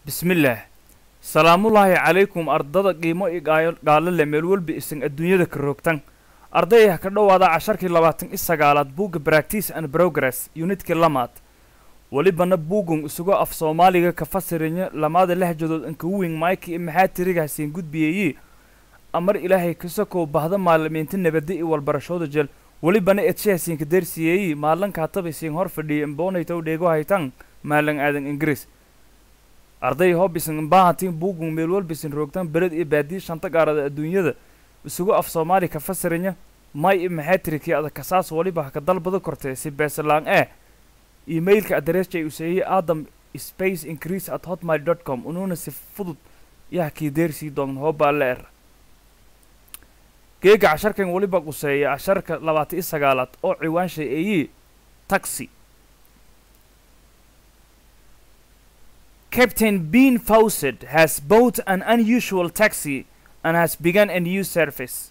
bismillaah salaamullaahi calaykum ardada qiimo i gaalo le meel walba isan adduunyada ka roogtan ardayah ka dhowaada casharkii labaatan i sagaalaad buugga bractice and progress unitkii lamaad welibana buugun isugo af soomaaliga ka fasirinya lamaada lahjadood ankawiing maayki i maxaa tirigaasiin gudbiyeyi amar ilaahay kasakow bahda maalimiinta nabadda i walbarashooda jel welibana edshahaasiinka darsiyeeyi maalanka hatabaysiin hor fadhiya imboonaytow dheego haytan maalan aadan ingiriis arday hoobisan imbahatiin buugun meel walbisin roogtan beled iyo baadiyi shanta gaarada adduunyada isugu af soomaali ka fasirinya may i maxaa tirikii adag kasaas weliba ha ka dalbada kortee si beesalaan ee emailka adreesjay useeyey adam space increase at hotmail dot com unuuna si fudud yaha kii deersii doon hoobaa leer geega casharkan weliba quseeya casharka labaatan iyo sagaalaad oo ciwaanshay eeyi taxi Captain Bean Fawcett has bought an unusual taxi and has begun a new service.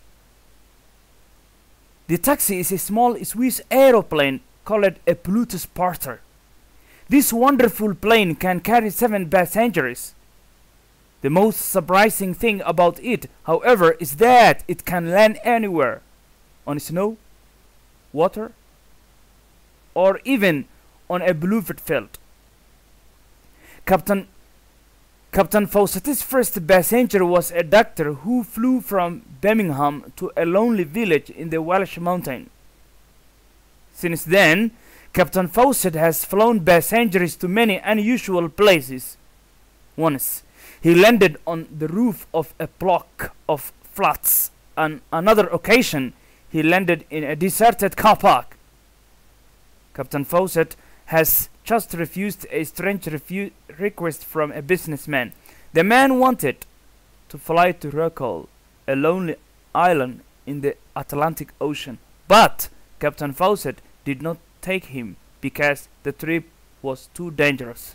The taxi is a small Swiss aeroplane called a Plutus Porter. This wonderful plane can carry seven passengers. The most surprising thing about it, however, is that it can land anywhere on snow, water, or even on a bluebird field. Captain Captain Fawcett's first passenger was a doctor who flew from Birmingham to a lonely village in the Welsh mountain. Since then, Captain Fawcett has flown passengers to many unusual places. Once, he landed on the roof of a block of flats. On another occasion, he landed in a deserted car park. Captain Fawcett has just refused a strange refu- request from a businessman. The man wanted to fly to Rockall, a lonely island in the Atlantic Ocean. But Captain Fawcett did not take him because the trip was too dangerous.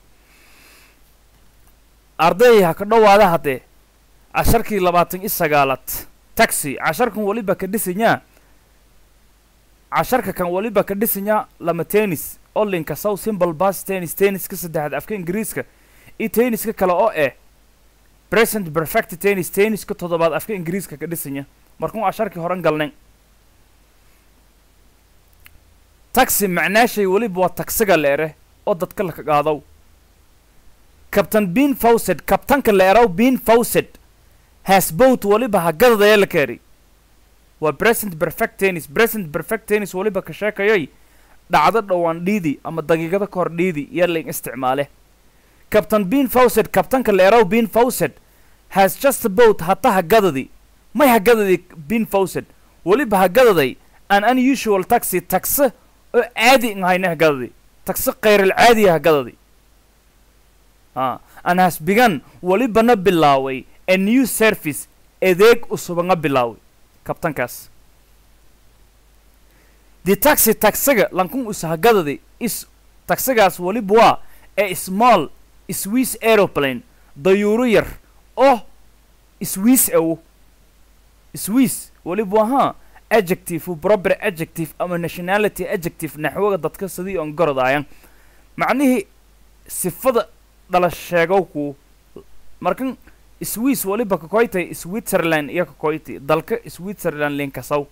arday ha ka dhowaada haddee casharkii labaatan i sagaalaad taxi casharkan weliba ka dhisanyaa casharka kan weliba ka dhisanyaa lama tennis olinka sow simple bas tennis tenniska saddexaad afka ingiriiska iyo tenniska kale oo eh present perfect tennis tenniska toddobaad afka ingiriiska ka dhisanya markuun casharkii horan galnayn taxi macnaashay weliba waa tagsiga leere oo dadka laka qaadow captain bean fawcett kabtanka leerow bean fawcett has boat weliba hagadadaya la keeri waa present perfect tennis present perfect tennis weliba ka sheekayoy dhacdo dhowaan dhiidi ama daqiiqada ka hor dhiidi iyo lain isticmaale captain bean fawcett kabtanka leerow bean fawcett has just boat hata hagadadi may hagadadi bean fawcett weliba hagadaday an unusual taxi tagse oo caadi ahayna hagadadi tagse khayral caadiya hagadadi a an has begun welibana bilaaway a new service adeeg usubanga bilaaway kabtankaas the taxi taxiga lankun ushagadadi is taxigaas weliba waa a small swiss aeroplane dayuuro yar oo swiss awo swiss weliba waa haa adjective proper adjective ama nationality adjective naxwaga dadka sidii on gorodaayan macnihii sifada dhala sheegowku markan swiss weliba kakoytay switzerland iyo kakoyti dalka switzerland linkasaw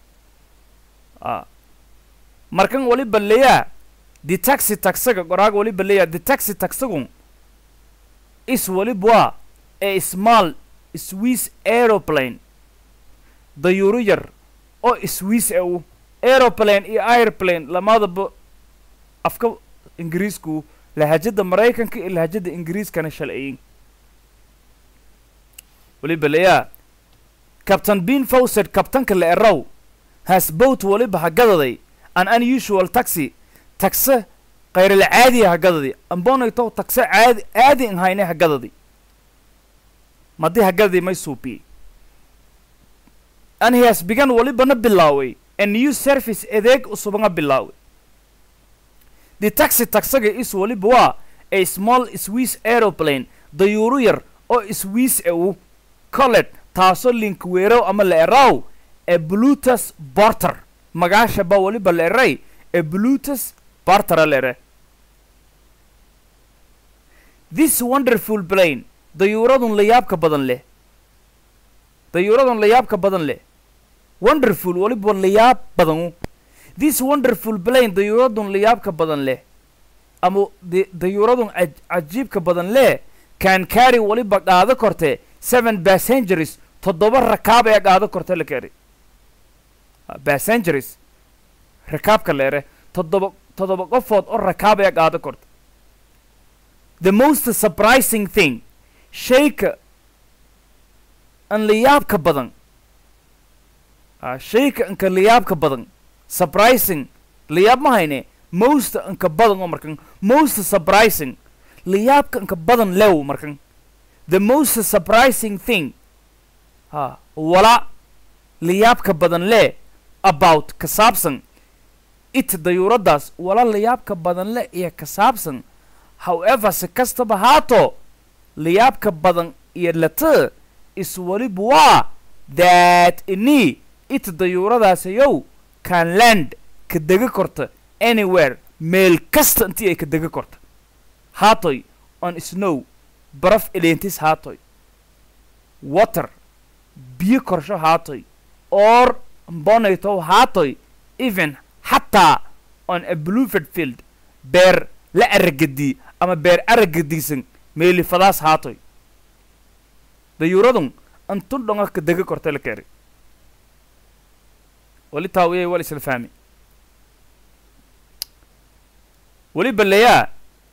a markan weliba leeyaa the taxi taxiga qoraaga weliba leeyaa the taxi taxigun is weliba waa a small swiss aeroplane dayuuro yar oo swiss aw aeroplane iyo airplane lamadaba afka ingiriisku lahajada maraykanka iyo lahajada ingiriiskana shalciyin weliba leeyaa captain bean fawcett kabtanka la erow has boat weliba hagadaday an unusual taxi tagse khayral caadiya hagadadi ambonayto tagse caadi caadi nhayne hagadadi madi hagadadi may suupiyey and he has begun welibana bilaaway a new service adeeg usubanga bilaaway the taxi taxiga is weliba waa a small swiss aeroplane dayuuro yar oo swiss awu colet taasoo linkweerow ama la eraw a blutus borter magaashaba weliba la eray a blutus bartera la ere this wonderful plane dayuuradun layaabka badan leh dayuuradun layaabka badan leh wonderful waliba layaab badanu this wonderful plane dayuuradun layaabka badan leh ama de- dayuuradun caj- cajiibka badan leh can carry waliba qaado korte seven passengers toddoba rakaab ee qaado korte la keri passengers rakaabka leere toddoba toddoba qofood oo rakaab ee qaado korta the most surprising thing shayka an layaabka badan ah, shayka anka layaabka badan surprising layaab ma hayne most anka badan oo markan most surprising layaabka anka badan lew markan the most surprising thing ha wala layaabka badan le about ka saabsan it dayuuradaas wala layaabka badan le iyo ka saabsan however si kastaba haato layaabka badan iyo lata is waliba waa that ini it dayuuradaasiyow can land ka dega korta anywhere meel kasta intii ay ka dega korta haatoy on snow baraf eleentis haatoy water biyo korsho haatoy or mbonaytow haatoy even xataa on a blueford field beer la aragadii ama beer aragadiisan meelifadaas haatoy dayuuradun antun dhonga ka dega korta la keri wali taawiyay wal isla fahmi weli baleyaa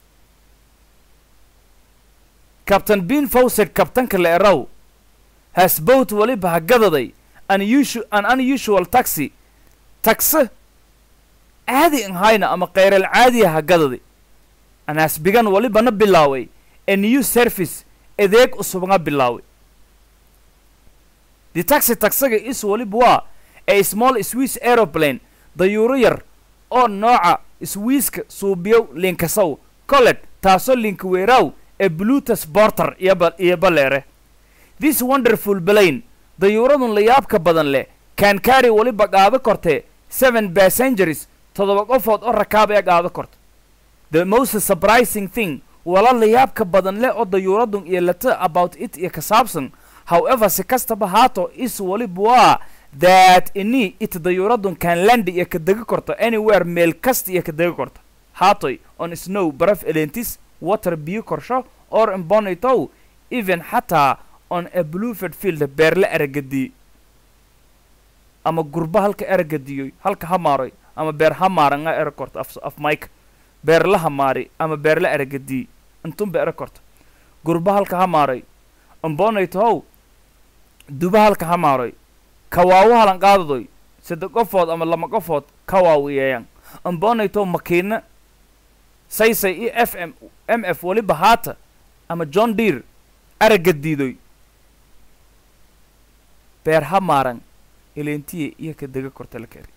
captain bean fawcett kabtanka la eraw has boat waliba hagadaday unusual, an unusual taxi taxe caadi an hayna ama kheyral caadiya hagadaday an has begun walibana bilaaway a new service adeeg cusubna bilaaway the taxi taxaga is waliba waa a small swiss aeroplane dayuuro yar oo nooca swiiska suubiyow linkasow colet taasoo linkaweeraw ee blutus borter iyo ba iyo baleere this wonderful plane dayuuradun layaabka badan leh can carry waliba qaado korte seven passengers toddoba qofood oo rakaab ee qaado korta the most surprising thing wala layaabka badan leh oo dayuuradun iyo lata about it iyo ka saabsan however si kastaba haato is waliba waa that ini it dayuuradun can land iyo ka dega korto anywhere meel kasta iyo ka dega korto haatoy on snow baraf elentis water biyo korsho or imbonitow even xataa on a blueford field beerle aragadii ama gurba halka aragadiyoy halka hamaaroy ama beer hamaaranga era korto af, af mike beer la hamaari ama beer la aragadii intunba era korto gurba halka hamaaroy imbonitow duba halka hamaaroy kawaawo halan qaadadoy saddex qofood ama lama qofood kawaawiyeeyan imbonitow makiina saysay iyo f m m f waliba haata ama john deer aragadiidoy beer ha maaran eleentiye iyo ka dega korta la keri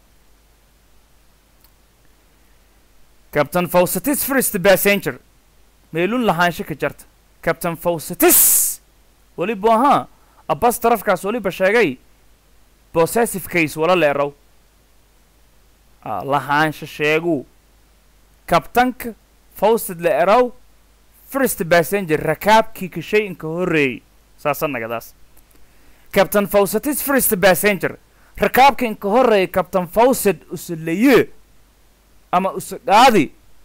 captain fawcetis first passenger meelun lahaansho ka jarta captain fawcetis waliba ahaa abbas tarafkaas waliba sheegay possessive case wala leerow ah, lahaansho sheegu kabtanka fawcet la erow first passenger rakaabkii kashay inka horreeyey saasa nagadaas captain fawcetis first passenger rakaabka inka horreeyay captain fawcet usulaye ama usudhaadi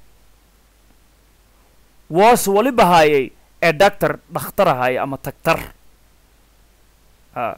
was waliba haayay ee doctor dhakhtar ahaaya ama tagtar ah.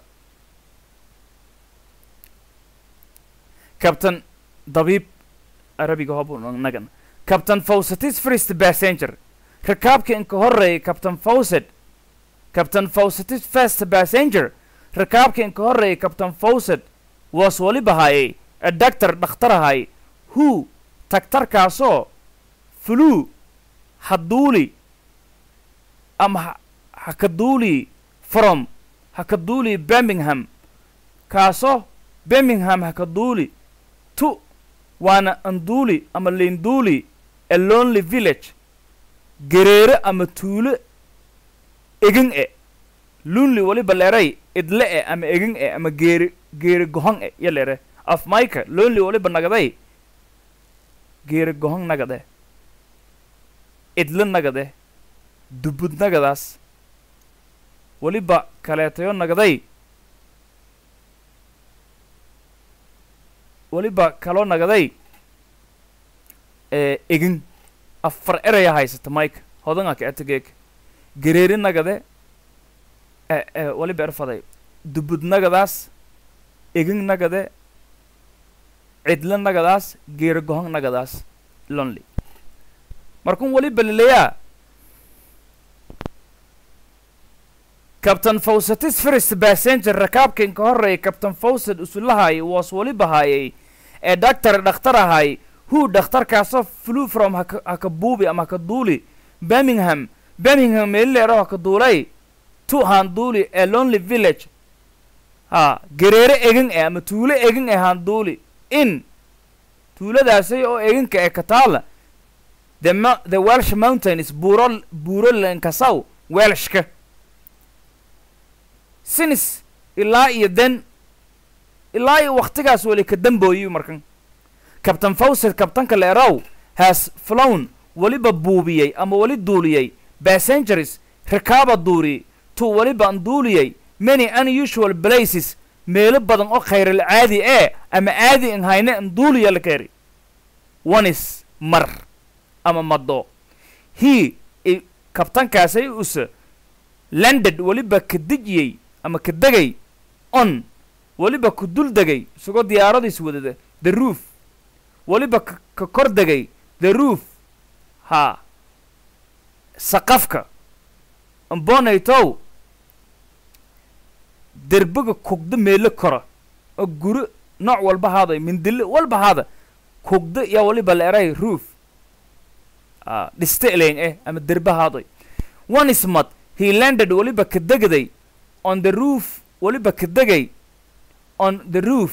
captain dabiib arabiga hobu nagan captain fawcetis first passenger rakaabka inka horreeyay captain fawcet captain fawcetis first passenger rakaabka inka horreeyay captain fawcet was waliba haayay ee doctor dhakhtar ahaay who tagtarkaasoo fluu haduuli ama ha- hakaduuli from hakaduuli birmingham kaasoo birmingham hakaduuli tu waana anduuli ama linduuli a lonely village gereere ama tuulo egin e lunli waliba leeray idle e ama egin e ama geeri geeri gohon e yo leere af mayka lonli waliba nagaday geeri gohon nagade idle nagade dubudnagadaas weliba kaleetayo nagaday weliba kaloo nagaday ee egin afar eraya haysata mike hodanga ka atageeg gereeri nagade e e weliba erfaday dubudnagadaas egin nagade cidla nagadaas geeri gohon nagadaas lonely markun weliba laleeyaa captain fawcetis first passenger rakaabkan ka horreeyay captain fawcet usulahay was weliba haayay ee doctor dhakhtar ahay hu dhakhtarkaasoo flew from haka hakabuubi ama hakaduuli birmingham birmingham meelileero hakaduulay to handuuli ee lonely village ha gereere egin eh ama tuulo egin ee handuuli in tuuladaasay oo eginka ee kataala the mo- the welsh mountains buuro buuro lankasaw welshka sinis ilaa iyo den ilaa iyo waktigaas weli ka dambooyiyu markan captain fawcet kabtanka leerow has flown weliba buubiyey ama weli duuliyey passengers rakaaba duuri to weliba an duuliyey many unusual places meelo badan oo khayral caadi ee ama caadi an hayne an duuliya la keeri onis mar ama mado he i kabtankaasay usa landed weliba ka dejiyey ama ka degay on weliba ku dul degay isagoo diyaaradiis wadada the roof weliba ka ka kor degay the roof ha saqafka ambonaytow derbiga kugda meelo kora oo guri nooc walba haaday mindile walba haada kugda yaa weliba la eray roof ah dhiste eleeng eh ama derbe haaday one ismad he landed weliba ka degday on the roof weliba ka degay on the roof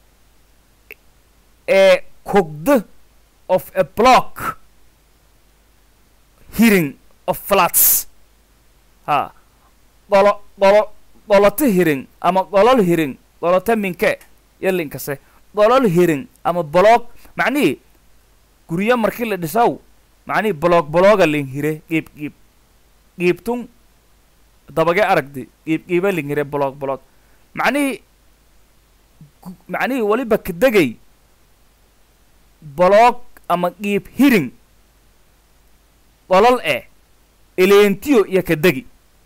ee kugda of a block hearing of flats ha qolo qolo qoloto hiring ama qolol hiring qoloto minke yalinkase qolol hiring ama block macnihii guryo markii la dhisaw macnihii block blocga lin hire qiib qiib qiibtun dabage aragdi qiib qiiba lin hire block block macnihii gu- macnihii weliba ka degay block ama qiib hiring qolol eh eleentiyo iyo ka degi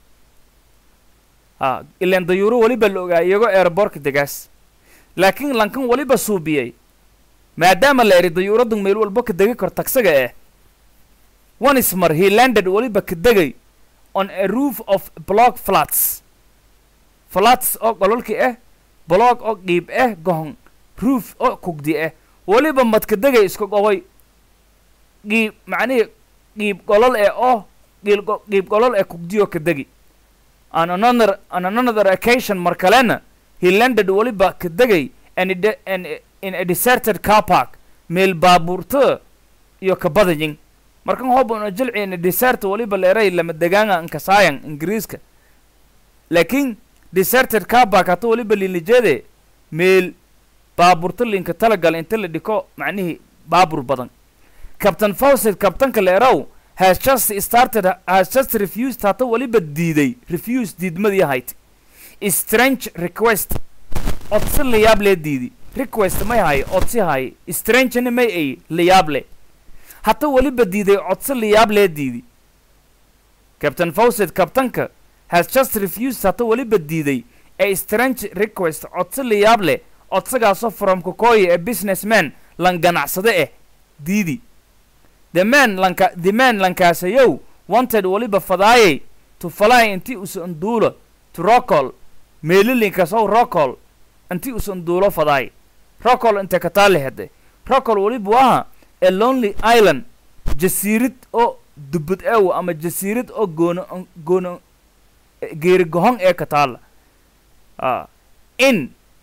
ha ileen dayuuro weliba la ogaa iyagoo aerobortka degaas laakiin lankan weliba suubiyey maadaama la eri dayuuradun meel walbo ka degi kor tagsaga eh onismar he landed weliba ka degay on a roof of block flats flats oo qololki ah block oo qiib ah gohon roof oo kugdi ah weliba madka degay iska qoboy qiib macnihii qiib qolol eh oo qiil go- qiib qolol ee kugdiyo ka degi on another on another occasion mar kalena he landed weliba ka degay and ide- and in a deserted car park meel baabuurta iyo ka badayin markan hobana jilciina desert weliba leeray lama degaanga nkasaayan ingiriiska laakiin deserted car park hata weliba lilijeede meel baabuurta linka talagal inta la dhiko macnihii baabur badan captain fawcet kabtanka leerow has just started has just refused hata weliba diiday refuse diidmadii ahayd strange request codsi layaab lee diidi request may hay codsi hay strangena may ay layaab le hata weliba diiday codsi layaab lee diidi captain fawcet kabtanka has just refused hata weliba diiday a strange request codsi layaab leh codsigaasoo from kokoyi ee businessman lan ganacsade eh diidi the man lanka the man lankaasayow wanted weliba fadaayay to fly intii usan duulo to rocol meelilinkasow rocol intii usan duulo fadaay rocol inte kataali hede rocol weliba waha a lonely island jasiirad oo dubad ew ama jasiirad oo goono goono geeri gohon ee kataala ah in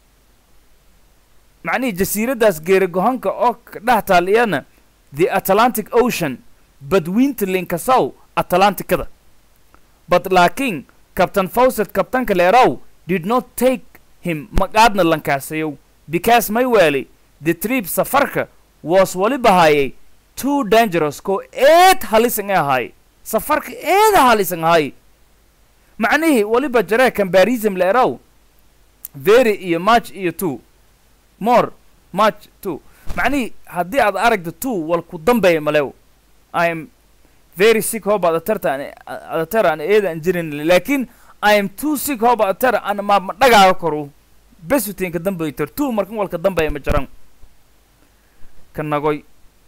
macnihii jasiiraddaas geeri gohonka oo ka dhex taal iyana the atlantic ocean badwiinta linkasow atlanticada but laakiin captain fawcet kabtanka leerow did not take him maqaadna lankaasayow because may weeli the trip safarka was weliba haayay too dangerous ko eed halisan ee ahaay safarka eeda halisan ahay macnihii waliba jaree combarism leeraw very iyo march iyo two more march two macnihii haddii aad aragta two wal ku dambeeya malew i am very sick hob adatarta an adatar aan eeda aan jirin laakiin i am too sick hob adatar an ma ma dhagaaga koru besuteenka dambaytor two markan walka dambeeya ma jaran ka nagoy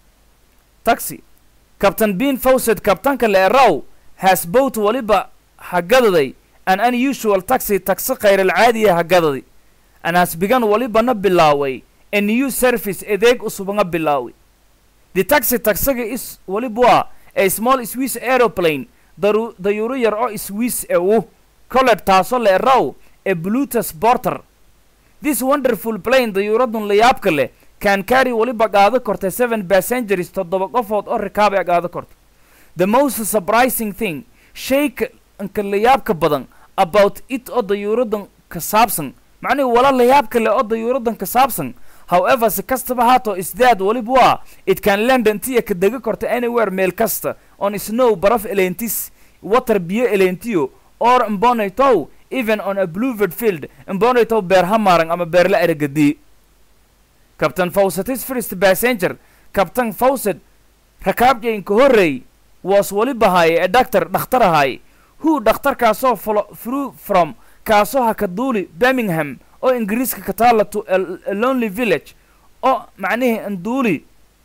taxi captain bean fawcett kabtanka leeraw has boat waliba hagadaday an unusual taxi taxi khayralcaadiya hagadaday and has begun walibana bilaaway a new service adeeg usubanga bilaaway the taxi taxiga is waliba waa a small swiss aeroplane daru dayuuro yar oo swiss e u colet taasoo leeraw a blutus porter this wonderful plane dayuuradun layaabka leh can carry waliba qaado korta seven passengers toddoba qofood oo rikaab ee qaado korta the most surprising thing shayka nka layaabka badan about it oo dayuuradan ka saabsan macnihi wala layaabka leh oo dayuuradan ka saabsan however si kastaba haato isdaad waliba waa it can land intiya ka dega korta anywhere meel kasta on snow baraf elentis water biyo elentiyo or mbonitow even on a blueverd field mbonitow beer hamarang ama beerla eragadii captain fawcetis first passenger captain fawcet rakaabjaynka horreey was waliba haaye ee doctor dhakhtar ahaaye who dhakhtarkaasoo flo through from kaasoo ha ka duuli birmingham oo ingiriiska ka taalla to a, a lonely village oo macnihii anduuli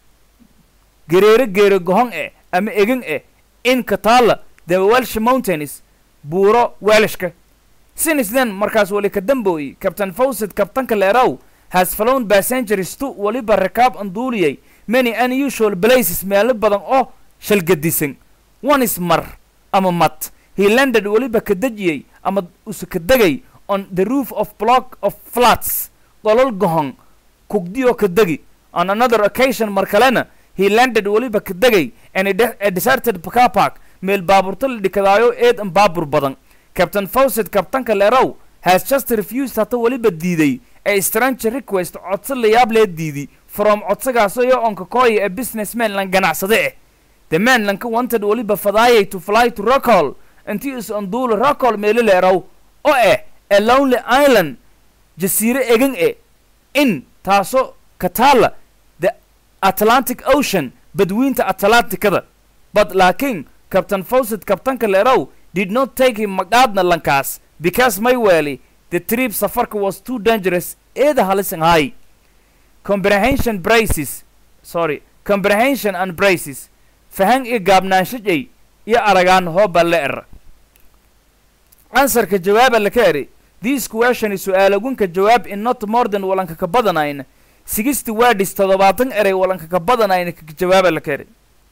gereero geero gohon eh ama egan eh in ka taalla the welsh mountains buuro welshka since then markaas wali ka dambooyi captain fawcet kabtanka leeraw has flown passengers to waliba rakaab anduuliyay many unusual places meelo badan oo shalgadisan one is mar ama mat he landed waliba ka dejiyey ama use ka degay on the roof of block of flats qolol gohon kugdiyoo ka degi on another occasion mar kalena he landed waliba ka degay and a, de- a deserted car park meel baaburta la dhikadaayo eed an baabur badan captain fawcett kabtanka leerow has just refused hata waliba diiday a strange request codso layaab lee diidi from codsagaasoo yo onka kooya a businessman lan ganacsade eh the man lanka wanted waliba fadaayay to fly to rockall intii is anduula rockall meelo leerow oo eh a lonely island jasiire egan e in taasoo ka taalla the atlantic ocean badwiinta atlanticada but laakiin captain fawcett kabtanka leerow did not take him maqaadna lankaas because mayweli the trip safarka was too dangerous eeda halisan hay comprehension braces sorry comprehension and braces fahan iyo gaabnaanshajay iyo aragaan hooba le er ansarka jawaaba laka eri this question su-aalagunka jawaab in not more than walanka ka badanayn sixty words toddobaatan erey walanka ka badanayn ka jawaaba laka eri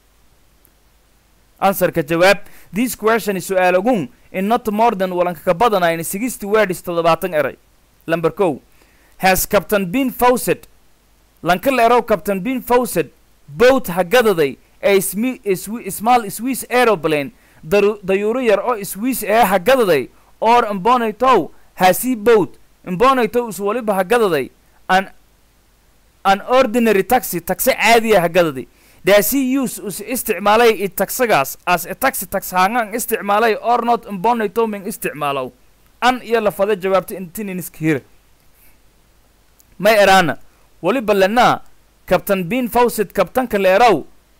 ansarka jawaab this question su-aalagun in not more than walanka ka badanayn sixty words toddobaatan erey lamber kow has captain bean fawcett lanka leerow captain bean fawcett boat hagadaday a smi- a swi- small swiss aeroplane daru- dayuuro yar oo swiss ee hagadaday or mbonitow hasi boat mbonitow is waliba hagadaday an an ordinary taxi taxi caadiya hagadaday daasi use us isticmaalay i taxagaas as a taxi tax hangan isticmaalay or not mbonitow min isticmaalow an iyo lafada jawaabta intininiskihira may eraana waliba lenaa captain bean fawcett kabtanka leerow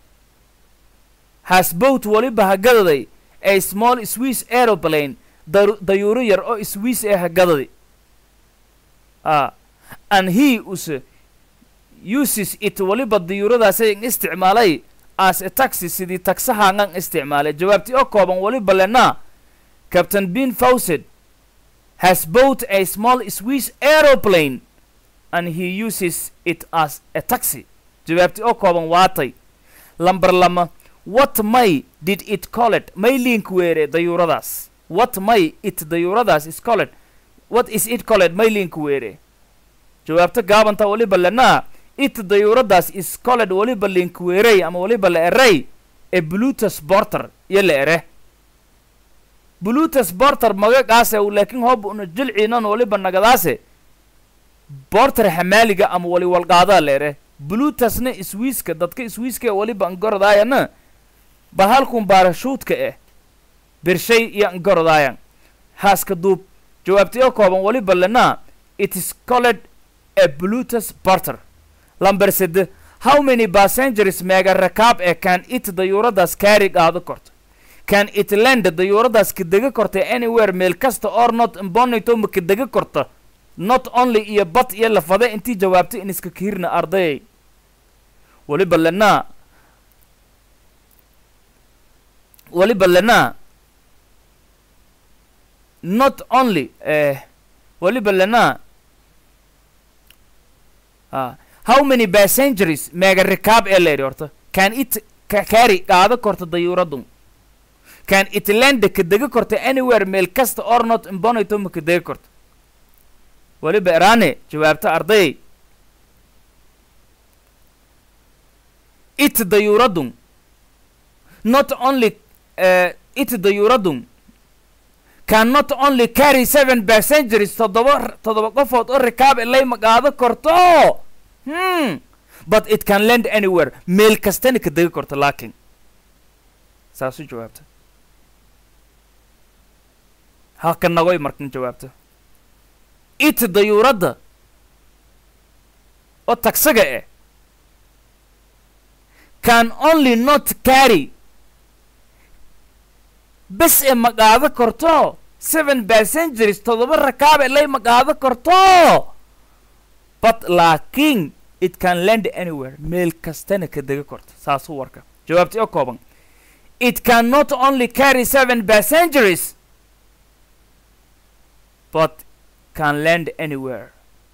has boat waliba hagadaday a small swiss aeroplane daru- dayuuro yar oo swiss ee hagadaday ah and he use uses it waliba dayuuradaasay isticmaalay as a taxi sidii taxahangan isticmaalay jawaabtii oo kooban waliba lenaa captain bean fawcett has bought a small swiss aeroplane and he uses it as a taxi jawaabtii oo kooban waatay lamber lama what may did it call it may link weere dayuuradaas what may it dayuuradaas is called what is it called may link weere jawaabta gaabanta waliba lenaa it dayuuradaas is called waliba link weerey ama waliba la erey e blutus borter iyo la ere blutus borter magagaase laakiin hoob una jilciinan waliba nagadaase borter xamaaliga ama wali walqaadaa la ere blutusna swiiska dadka swiiska waliba angordaayana bahalkun baarashuudka eh birshay iyo angorodaayan haaska duub jawaabtayo kooban waliba lenaa it is called a blutus barter lamber sede how many passengers meega rakaab ee can it dayuuradaas kaari qaado korto can it land dayuuradaas kadega korta anywhere meel kasta or not imbonito ma kadega korta not only iyo bad iyo lafade intii jawaabtay in iska kiirna ardayay waliba lenaa waliba lenaa not only eh, waliba lenaa ah, how many passengers meega rikaab ee leedhi horta can it ka kaari qaado korta dayuuradun can it land kadega korta anywhere meel kasta or not imbonito ma kadega korta waliba eraane jawaabta ardayay it dayuuradun not only uh, it dayuuradun can not only carry seven passengers toddoba toddoba qofood oo rikaab ilay ma qaado korto hmm but it can land anywhere meel kastana ka dega korto laakiin saasu jawaabta halka nagoy markan jawaabta it dayuuradda oo tagsaga eh can only not carry bes e ma qaado korto seven passengers toddoba rakaab ilay ma qaado korto but laakiin it can land anywhere meel kastana ka dega korto saasuu warka jawaabti oo kooban it can not only carry seven passengers but can land anywhere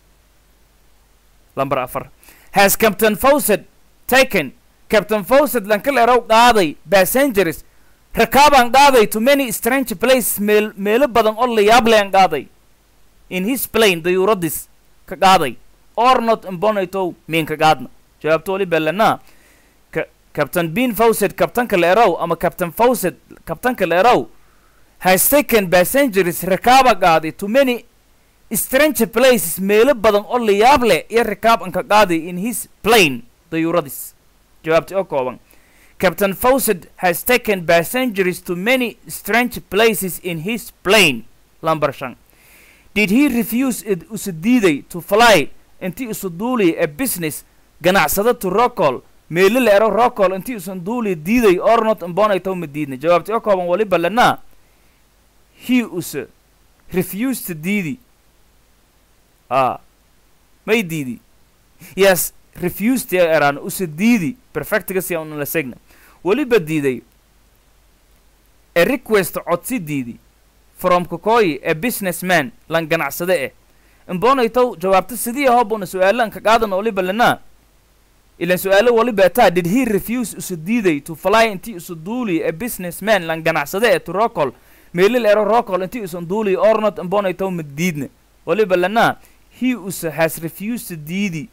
lamber afar has captain fawcett taken captain fawcett lankaleerow qaaday passengers rakaabaan qaaday to many strange places meel meelo badan oo layaablean qaaday in his plane dayuuradis ka qaaday or not imbonito miin ka qaadna jawaabta wali belanaa captain bean fawcett kabtanka leerow ama captain fawcett kabtanka leerow has taken passengers rakaaba qaaday to many strange places meelo badan oo layaab leh iyo rakaab an ka qaaday in his plane dayuuradis jawaabta oo kooban captain fawcett has taken passengers to many strange places in his plane lamber shan did he refuse it usu diiday to fly intii isu duuli a business ganacsada to rocol meelo la ero rocol intii isun duuli diiday or not imbonayto ma diidna jawaabta oo kooban waliba lanaa he use refused diidi ah may diidi yes refused ya eraan use diidi perfectiga si aan la segna weliba diiday a request codsi diidi from kokoyi a businessman lan ganacsade eh imbonaytow jawaabta sidii ahobuna su-aalan ka qaadan waliba lanaa ilan su-aalo waliba taa did he refuse usu diiday to fly intii isu duuli a businessman lan ganacsade eh to rocol meelil ero rocol intii isun duuli or not imbonaytow ma diidna waliba lanaa he use has refused diidi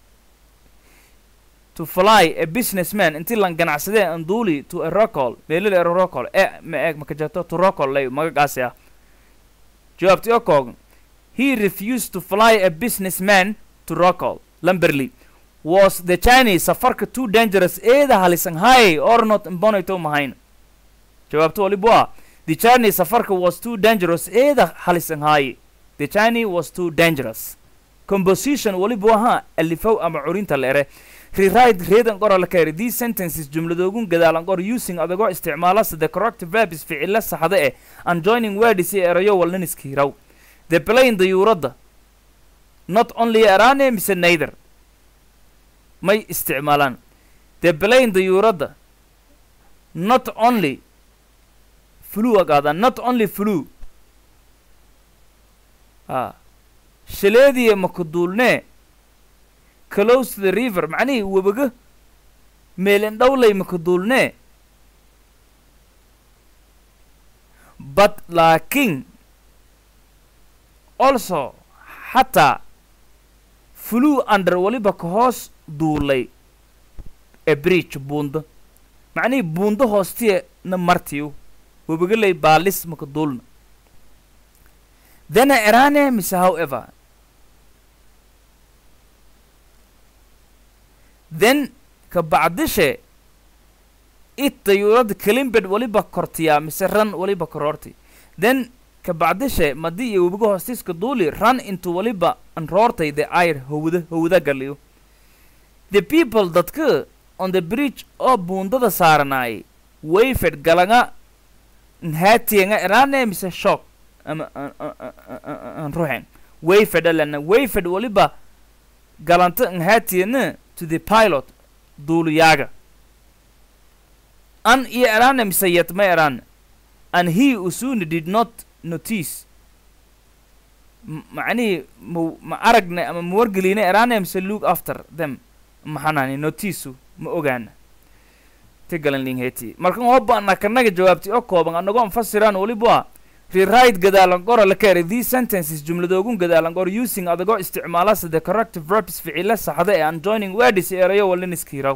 to fly a businessman intii lan ganacsadee anduli to a rocol meelil ero rocol e ma eeg makajato to rocol lay magagaasi ah jawaabti oo koogan he refused to fly a businessman to rocol lamberley was the chinese safarka too dangerous eeda halisan hay or not imbonayto mahayn jawaabto waliba waa the chinese safarka was too dangerous eeda halisan hay the chinese was too dangerous composition waliba wahaa alifow ama curinta leere rewrite reedan qora la kayri these sentences jumladoogun gadaalan qor using adagoo isticmaala the correct verbs ficilo saxda eh and joining words iyo erayo walnaniskiiraw the plane dayuuradda not only erane mise neither may isticmaalaan the plane dayuuradda not only flu agaada not only flu a shaleediya makaduulnee close to the river macnihii webaga meelindhowlay makaduulnee but laakiin also xataa flew under waliba ka hoos duulay a bridge buunda macnihii buunda hoostiya na martiyo webagalay baalis makaduulna then erane mise however then ka bacdishe it dayuurada kalimbed waliba kortiyaa mise ran waliba kororti then kabacdishe madi iyo webiga hoostiiska duuli run into waliba anroortay the air howda howda galiyo the people dadka on the bridge oo buundada saaranaay wayfed galanga nhatianga erane mise shock ama an ruxen wayfed alana wayfed waliba galanta nhatiyana to the pilot duuliyaaga an iyo erane mise yet ma erane and he usuni did not notice macnihii ma ma aragne ama ma wargelina erane mise look after them maxanani notiisu ma ogaana tigalanlingheti markan hoba nakanaga jawaabtay oo kooban anagoo anfasiraan waliba rewrite gadaalan qora la keenay these sentences jumladoogun gadaalan qor using adagoo isticmaalasa the corrective verbs ficile saxda ee an joining words erayo waliniskiiraw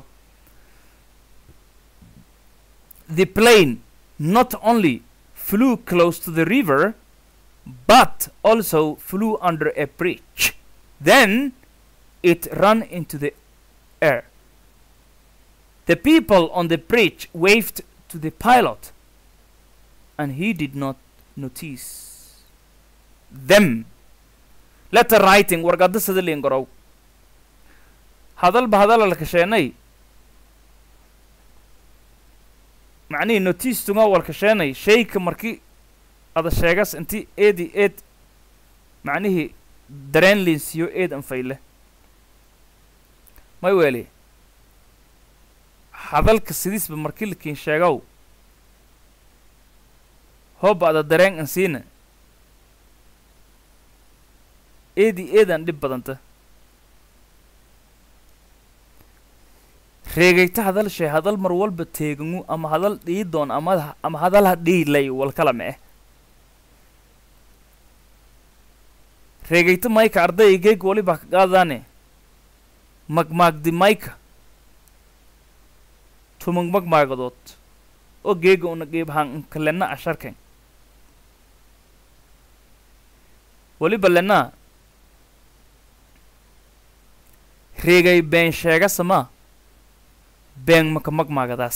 the plane not only flew close to the river but also flew under a bridge then it ran into the air the people on the bridge waved to the pilot and he did not notice them letter writing warqada sida liingorow hadalba hadala la kasheenay macnihii notice tunga wal kasheenay shayka marki ada sheegas inti eedi eed macnihii dareen linsiyo eed anfayle may weeli hadalka sidiisba marki lakiin sheegow hooba ada dareen an siina eedi eedan dhib badanta reegayta hadal shay hadal mar walba teegangu ama hadal dhiidoon ama ama hadal ha dhiilay walkala ma eh reegayta mayka ardayga geeg waliba ka qaadaane magmaagdi mayka tumang magmaagadood oo geega una geebhaan kalena asharken waliba lenaa reegay been sheega samaa been maka magmaagadaas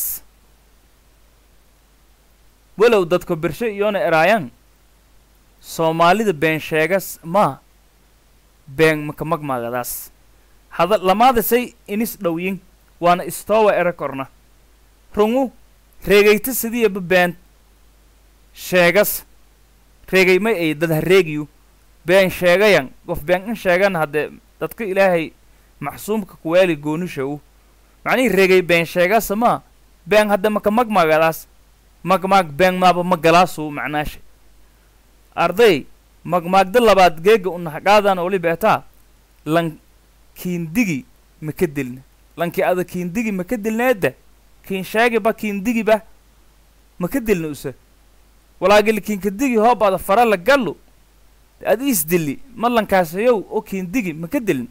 walow dadka birshe iyoona eraayan soomaalida been sheegas maa been maka magmaagadaas hada lamaadasay inis dhowyin waana istoowa era korna rungu reegayta sidiyaba been sheegas reegay may ay dad ha reegiyu been sheegayan qof been in sheegan haddee dadka ilaahay maxsuumka kuweeli goonishaw macnihii reegay been sheegasa maa been hadda maka magmaagadaas magmaag been maaba magalaasu macnaasha arday magmaagda labaad geega unahaqaadan oli beetaa lan kiindigi maka dilna lankii ada kiindigi maka dilneedda kiin sheegiba kiindigiba maka dilna use walaagili kiinkadigi hoob ada fara la gallu adi isdili ma lankaasayow oo kiindigi maka dilna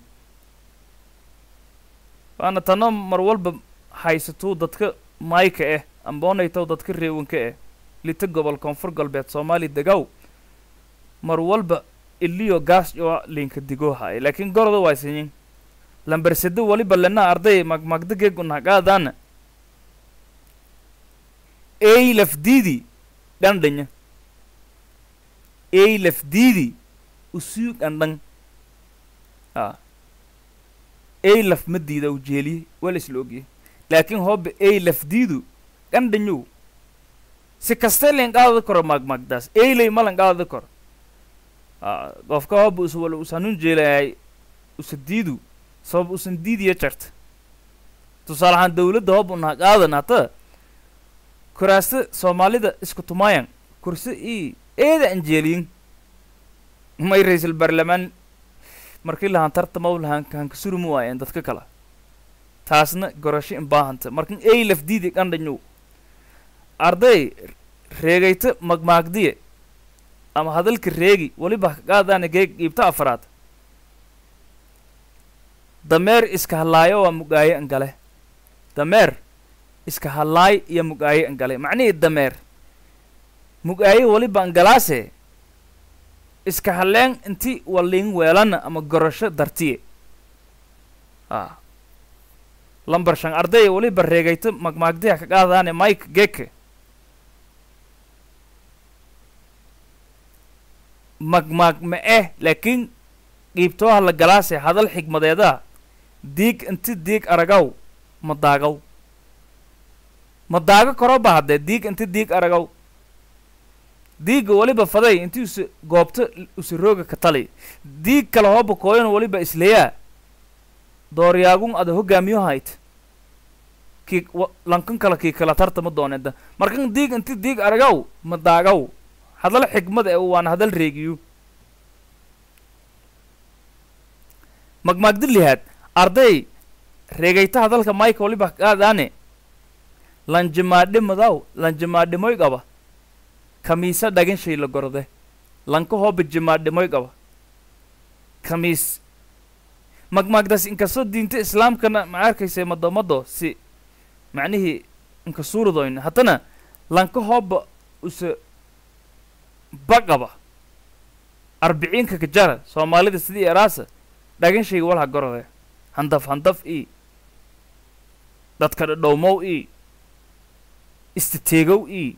waana tano mar walba haysatuu dadka maayka ah amboonaytow dadka reewanka ah lita gobol koonfur galbeed soomaali degow mar walba iliyo gaas oo linka digoohaay laakiin goroda waysanyin lambersado waliba lena arday magmagda geegunahaqaadaana ey lafdiidi dhandhanya ey lafdiidi usuu dhandhan a ey laf ma diida u jeeliye wala isla ogyahay laakiin hooba ey lafdiidu dhandhanyow si kastee len qaadada koro magmagdaas eyley malan qaadada koro a qofka hooba us wala usanun jeelayaay usa diidu sabab usan diidiya jarta tusaale ahaan dawladda hooba unaha qaadan hata kuraasta soomaalida isku tumayan kursi i eeda anjeeliyin may ra-iisul baarlamaan markii lahaan tartamaw lahaan hankasurimu waayeen dadka kale taasna gorasho in baahanta markan ey lafdiidi qandhanyow arday reegayta magmaagdiye ama hadalka reegi waliba kaqaadaana geeg qiibta afaraad dameer iska hadlaayo waa mugaaye angale dameer iska hadlaay iyo mugaaye angale macnihii dameer mugaaye waliba angalaase iska hadleen inti waliin weelana ama gorasho dartiye a lambar shan ardaya weliba reegayta magmaagdiha ka qaadaane mike geke magmaag ma eh laakiin qiibtooha la galaase hadal xigmadeedaa diig inti diig aragaw ma daagaw ma daago karo ba haddee diig inti diig aragaw diigga weliba faday inti use goobto use rooga ka tali diig kale hooba kooyan weliba isleyaa dooryaagun ada hogaamiyo hayt kii wa- lankan kale kii kala tartama dooneda markan diig inti diig aragaw ma daagaw hadal xigmad ee waan hadal reegiyo magmaagdi lihaad arday reegayta hadalka mike waliba qaadaane lanjimaadhi madaw lanjimaadhimoy qaba kamiisa dhagin shay la gorode lanka hooba jimaadhimoy qaba kamiis magmaagdaas inkastoo diinta islaamkana ma arkaysa madomado si macnihii inka suuradoyn haddana lanka hooba use baqaba arbiciinka kajara soomaalida sidii eraasa dhagin shayga walha gorode handaf handaf ii dadka dhadhowmow ii istiteegow ii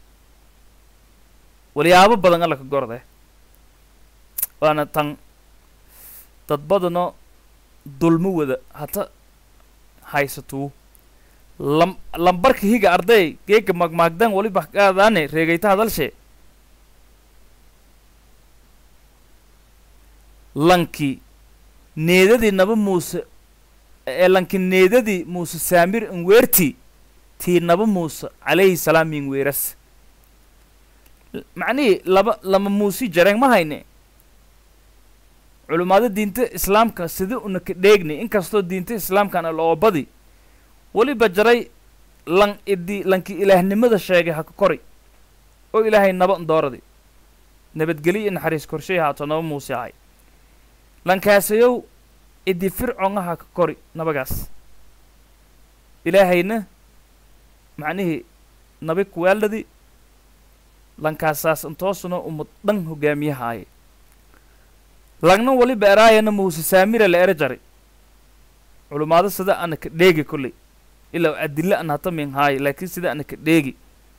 walyaabo badan alla ka gorode waana tan dad badano dulmo wada hata haysatuu lam lambarka higa arday geega magmaagdan waliba qaadaane reegayta hadalshe lanki needadii naba muuse ee lanki needadii muuse saamir inweerti tii naba muuse calayhi salaam min weeras L- macnihii laba lama muusi jareen ma hayne culimaado diinta islaamka sida una ka dheegni inkastoo diinta islaamkana loobadi weliba jaray lan idi lanki ilaahnimada sheegay ha ka kori oo ilaahay naba dooradi nabadgelyo iyo naxariis korshay haato naba muuse ahay lankaasayow idi fircongaha ka kori nabagaas ilaahayna macnihii nabi kuwaaladi lankaasaas intoosuna umad dhan hogaamiyahaaye lagna waliba eraayana muuse saamira la ere jari culumaado sida ana ka dheegi kolley ilaa adilla an hata min haaye laakiin sida ana ka dheegi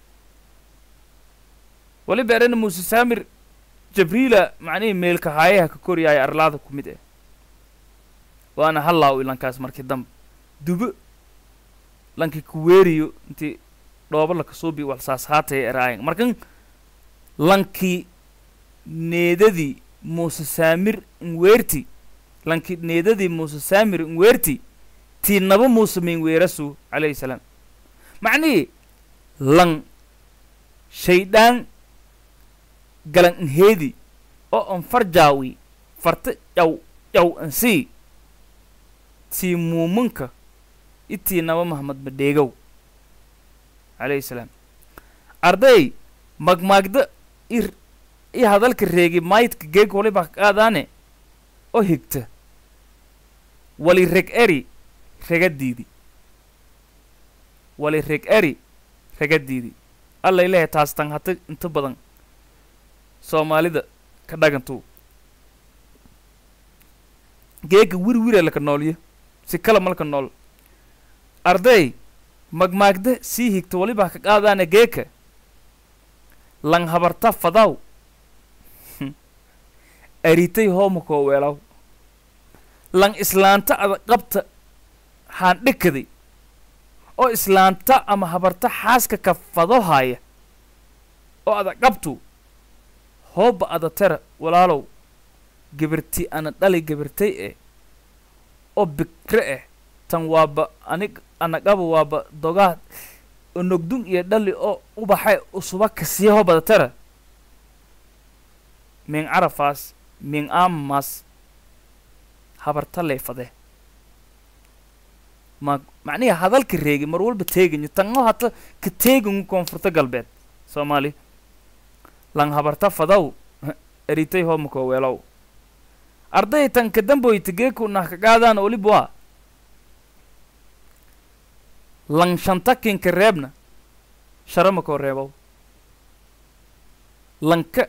waliba erana muuse saamir jabriila macnihii meelka haayaha ka koryaaya arlaada ku mid eh waana hallaaw ilankaas markii dambe dubo lankii kuweeriyo intii dhoobo laka suubi walsaas haataya eraayan markan lankii needadii muuse saamir inweerti lankii needadii muuse saamir inweerti tii naba muuse minweerasu calayhi salaam macnihii lan shaydaan galan inheedi oo an farjaawi farta yaw yaw ansii tii muumunka itii naba mahmad madheegow calayhi salaam arday magmaagda ir i hadalka reegi maydka geeg waliba qaadaane oo higta wali reg eri regadiidi wali reg eri regadiidi alla ilahay taas tan hata inta badan soomaalida ka dhagantuu geega wir wire laka noolyo si kala malka nool arday magmaagda sii higta waliba ka qaadaane geeka lang habarta fadaw aritay hoomukoo weelaw lang islaanta ada qabta haan dhikaday oo islaanta ama habarta xaaska ka fado haaya oo ada qabtu hooba ada tera walaalow gabirti ana dhali gabirtay eh oo bikre eh tan waaba anig anagaba waaba dogaa onogdun iyo dhali oo ubaxay usuba kasiya hoobada tera min carafaas min aamaas habarta leefade ma macnihi hadalka reegi mar walba teeganyo tango hata ka teegangu koonfurta galbeed soomaali lang habarta fadaw eritay hoomako weelow arday tan ka damboyta geeku nah ka qaadaan olib waa lang shanta kinka reebna sharamakoo reebow lanka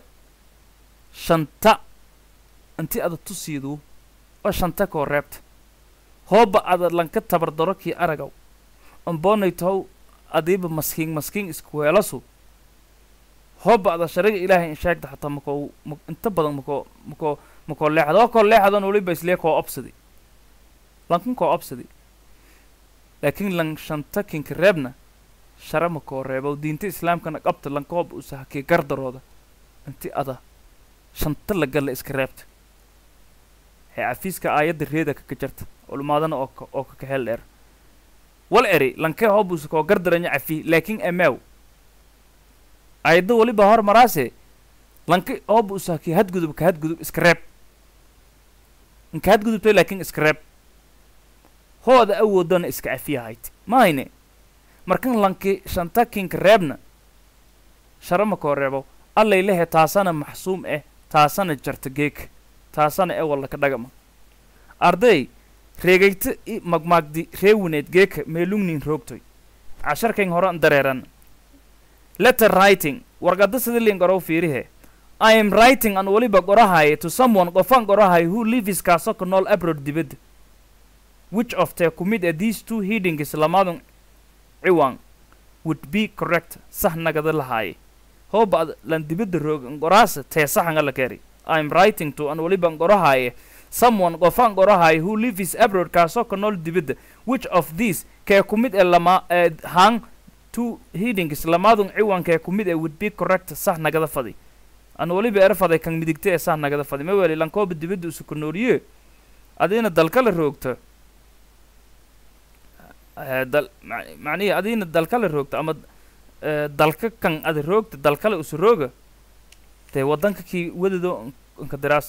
shanta inti ada tusiiduu oo shanta koo reebta hooba ada lanka tabardaro kii aragaw amboonay tohow adiiba maskiin maskiin isku weelasu hooba ada shariga ilaahay in sheegta xataa makoo ma inta badan makoo makoo makoo leexda oo koo leexdan waliba islee koo obsadi lankan koo obsadi laakiin lan shanta kinka reebna shara makoo reebow diinta islaamkana qabta lanka hooba usa hakii gardarooda inti ada shanta la galla iska reebta hee cafiiska aayadda reeda kaka jarta culmaadana oo ka oo kaka hel dheer wal eri lankee hoobuusa koo gardaranya cafi laakiin emeew aayadda weliba hor maraase lanka hoobuusa kii hadgudub ka hadgudub iska reeb inka hadgudubtay laakiin iska reeb hooda awoodana iska cafiyahayd mahayne markan lanki shanta kinka reebna shara makoo reebo allay lehe taasana maxsuum eh taasana jarta geeka taasana e wallaka dhagama arday reegayta i magmaagdi reewineed geeka meelungnin roogtoy casharkan horan dareeran letter writing warqadda sidilin gorow fiirihe i am writing an weliba qorahaye to someone qofan qorahay who lives kaaso ka nool abroad dibadda which of the ku mid a these two headings lamadun ciwan would be correct sax nagada lahaaye hooba ad lan dibadda roogan qoraasa tee saxanga la keri i am writing to an weliba qorahaye someone qofan qorahay who lives abroad kaasoo ka nool dibadda which of these kee ku mid ee lama ee hang two headings lamaadun ciwankee ku mid ee would be correct sax nagada fadi an weliba er faday kan midigta ee sax nagada fadi ma weli lankooba dibadda usu ka nooliye adiina dalkala roogto Eh, dal ma- macnihi adiina dalkala roogto ama eh, dalka kan ada roogta dalkale usu rooga dee waddanka kii wadado nka diraas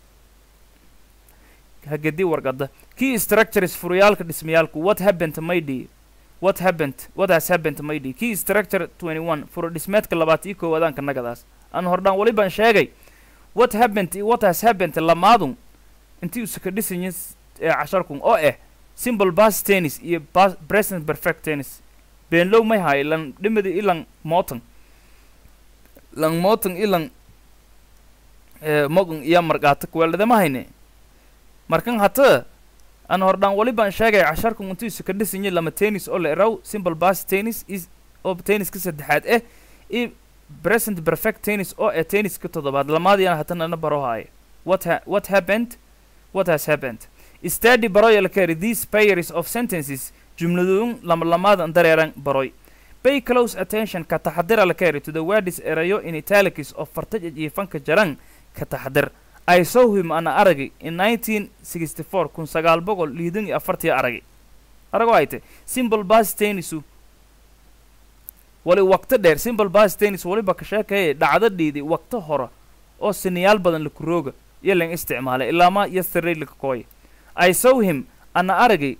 hagedi warqada key structures furuyaalka dhismayaalku what happened my dear what happened what has happened my dear key structure 21 furo dhismeedka labaad iyo koowaadaanka nagadaas aan hordhaan wali baan sheegay what happened iyo what has happened lamaadun intii usaka dhisanya ee casharkun oo ah simple bas tennis iyo bas present perfect tennis beenlow may haay lan dhimadi ilan mootan lan mootan ilan eh, mogan iyo marqaata kuweeldhadama hayne markan hata aan hordhaan wali baan sheegay casharkan intiisu ka dhisanya lama tennis oo la eraw simple bas tennis is oo tenniska saddexaad eh iyo present perfect tennis oo eh tenniska toddobaad lamaadiina hatana na baro haaye what ha what happened what has happened study baroy la kari these pairs of sentences jumladoon lama lamaadan dareeran baroy pay close attention ka taxadira la kari to the words erayo in italics of fartaj iyo fanka jaran ka taxadir I saw him ana aragay in 1964 kun sagaal boqol liidan iyo afartii aragay arago ayte simple bas tennisu wali waqti dheer simple bas tennis waliba ka sheekaya dhacdo dhiidi waqti hore oo siniyaal badan laku rooga iyo lan isticmaalay ilaama yesterday laka kooya I saw him ana aragay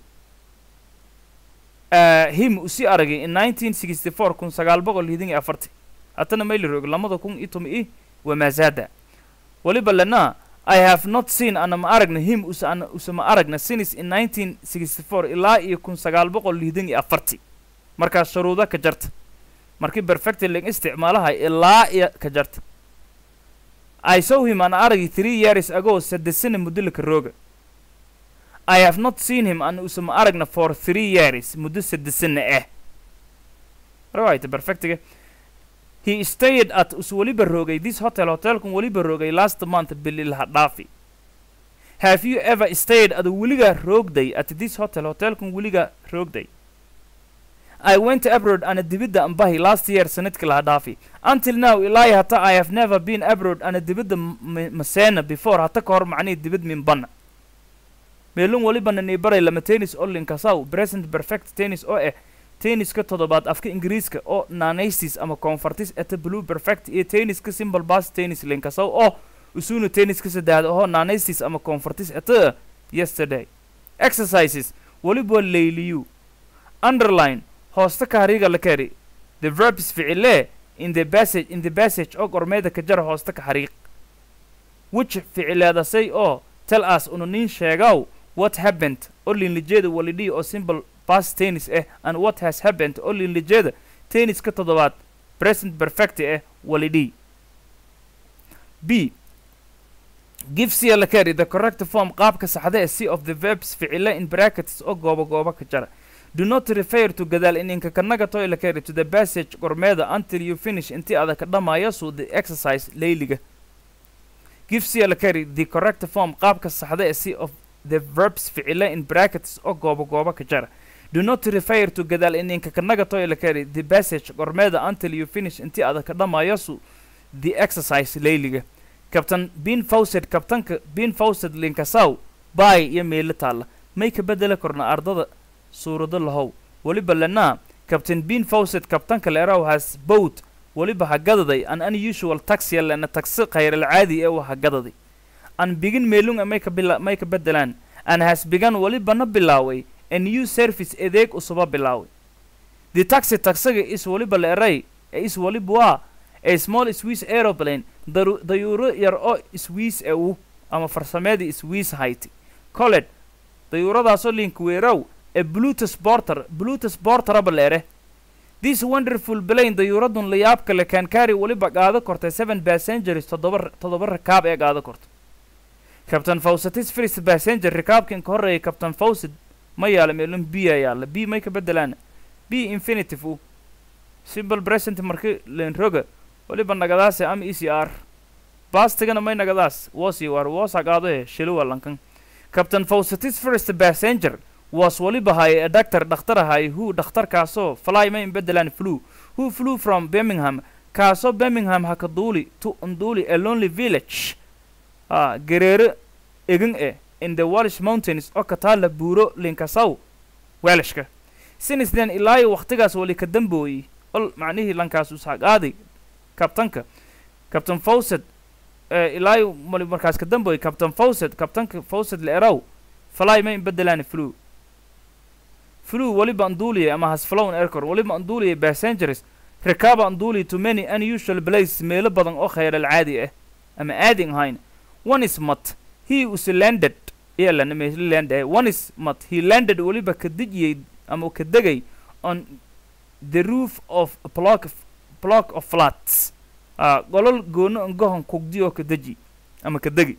uh, him usi aragay in 1964 kun sagaal boqol liidan iyo afartii hatana mayli roog lamada kun iyo toban i wamaazada waliba lana I have not seen ana ma aragna him usa ana usa ma aragna since in 1964 ilaa iyo kun sagaal boqol liidan iyo afartii markaas shuruudo ka jarta markii perfectly lag isticmaalaha ilaa iyo ka jarta I saw him ana aragay three years ago saddex sano muddo laka rooga I have not seen him ana usa ma aragna for three years muddo saddex sano ah right perfectiga he stayed at us weliba roogay this hotel hotelkan weliba roogay last month bili laha dhaafi have you ever stayed ada weliga roogday at this hotel hotelkan weliga roogday I went abroad ana dibidda ambahi last year sanadkii laha dhaafi until now ilaa iyo hata I have never been abroad ana dibidda m- maseena before hata ka hor macnihii dibid min banna meelun welibana nibaray lama tennis oo linkasaw present perfect tennis oo ah tenniska toddobaad afka ingiriiska oo nanaysis ama convertis eta blue perfect iyo tenniska simple bas tennis linkasaw oo usuna tenniska saddexaad oo nanaysis ama convertis eta yesterday exercises weliba layliyu underline hoosta kahariga la kari the verbs ficile in the passage in the passage oo gormeeda ka jara hoosta ka xariiq which ficileedasay oo tell us unu nin sheegaw what happened oo linlijeeda walidhii oo simple past tennis eh and what has happened oo linlijeeda tenniska toddobaad present perfect eh walidhii b give cia la carry the correct form qaabka saxda ee c of the verbs ficile in brackets oo goobo goobo ka jara do not refer to gadaal ininka kanaga toy la carry to the passage gormeeda until you finish intii adag ka dhamaayo suu the exercise layliga give cia la carry the correct form qaabka saxda ee c of the verbs ficile in brackets oo goobo goobo ka jara do not refer to gadaal ininka kanaga toy la carry the passage gormeeda until you finish intii adag ka dhamaayo suu the exercise layliga kabtan bin fawcet kabtanka bin fawcet linkasaw baay iyo meelo taalla may ka bedeli korna ardada suurado lahow weliba lenaa kabtan bin fawcet kabtanka leeraw has boat weliba ha gadaday an unusual taxi lena taxi khayral-caadi ee waha gadaday an bigin meelunga may ka bila may ka bedelaan an has bigan welibana bilaaway a new service adeeg usuba bilaaway the taxi taxiga is weliba leeray ee is weliba waa a small swiss aeroplane daru dayuuro yar oo swiss e u ama farsameedii swiss hayti colet dayuuradaasoo linkweerow ee blutus borter blutus borteraba leere this wonderful plane dayuuradun layaabka le kankari weliba qaado kortay seven passengers toddoba toddoba rakaab ee qaado korto captain fawcetis first passenger rakaabkan ka horreeyay captain fawcet ma yaala meelun b a yaala b may ka bedelaan b infinitive u simple present marki lenroga weliba nagadaase ama e c r baastigana may nagadaas wosi war wosa qaado shiluwa lankan captain fawcetis first passenger was weliba hay a doctor dhakhtar ahay who dhakhtarkaasoo fly may bedelaan flew who flew from birmingham kaasoo birmingham haka duuli to unduuli a lonely village ah gareero egan e in the welsh mountains oo ka taalla buuro linkasaw welshka since then ilaayo wakhtigaas wali ka dambooyey ol macnihii lankaas usaqaaday kabtanka captain fawcet ilaayo mali markaas ka dambooyey captain fawcet kabtanka fawcet leeraw fly may bedelaan flew flew weliba anduuliya ama has flown aircor weliba anduuliya passengers rakaaba anduuliya to many unusual places meelo badan oo khayral caadi ah ama aading ahayn one is mat he was landed iyalan land one is mat he landed weliba ka dejiyey ama ka degay on the roof of a block of, block of flats ah golol goono ngohon kugdi oo ka deji ama ka degi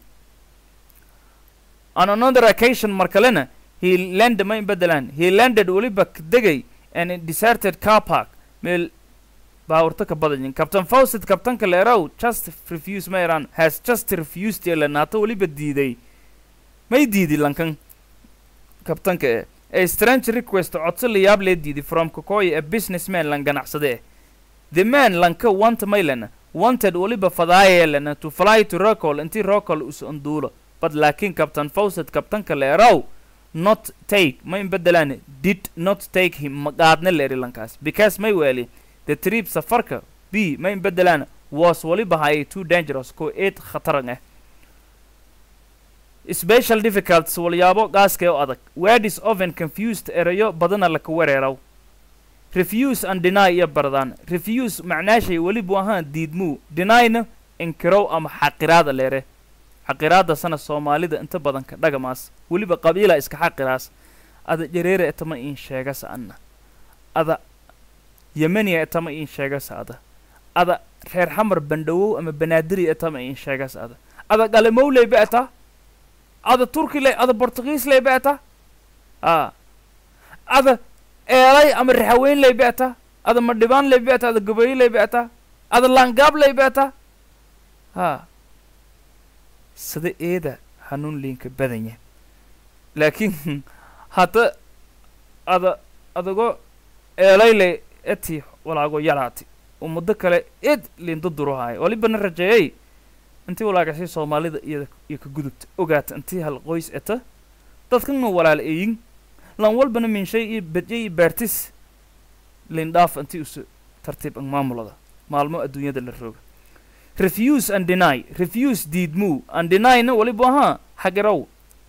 on another occasion mar kalena he landed ma bedelaan he landed weliba ka degay an deserted car park meel baawurto ka badanyin captain fawcet kabtanka leerow just refuse ma iran has just refused elanaato weliba diiday may diidi lankan kabtanka e a strange request codso layaab lee diiday from kokoya a businessman lan ganacsade eh the man lanka want maylana wanted weliba fadaayelana to fly to rocol intii rocol us unduulo but laakiin captain fawcet kabtanka leerow not take ma inbedelaan did not take him maqaadna leeri lankaas because may weeli the trip safarka b ma inbedelaan was weliba hayay too dangerous ko eed khataran ah special difficulties walyaabo gaaskee oo adag word is often confused erayo badana laka wereeraw refuse and deny iyo bardaan refuse macnaashay welibu ahaan diidmuu denyna inkirow ama xaqiraada leere xaqiraada sana soomaalida inta badan ka dhagamaas weliba qabiila iska xaqiraas ada jareere etama iin sheegasa anna ada yemeniya etama iin sheegasa ada ada reer xamar bandhawow ama banaadiri etama iin sheegasa ada ada galimowley be'ta ada turkiley ada bortugiisley be'ta a ada eelay ama raxaweynley be'ta ada madhibaanley be'ta ada gabayley be'ta ada laangaabley be'ta ha sida eeda hanuun liinka badanya laakiin hadda ada adago eelayle eti walaago yaraati oo muddo kale ed liinda duruhaayo walibana rajeeyay intii walaagashay soomaalida iyada iyo ka gudubta ogaata intii hal qoys eta dadkana walaal eeyin lan walbana minshay iyo bedye iyo beertis liindhaaf intii usu tartiib ang maamulada maalmo adduunyada la rooga refuse and deny refuse diidmuu and denyna waliba ahaa xagirow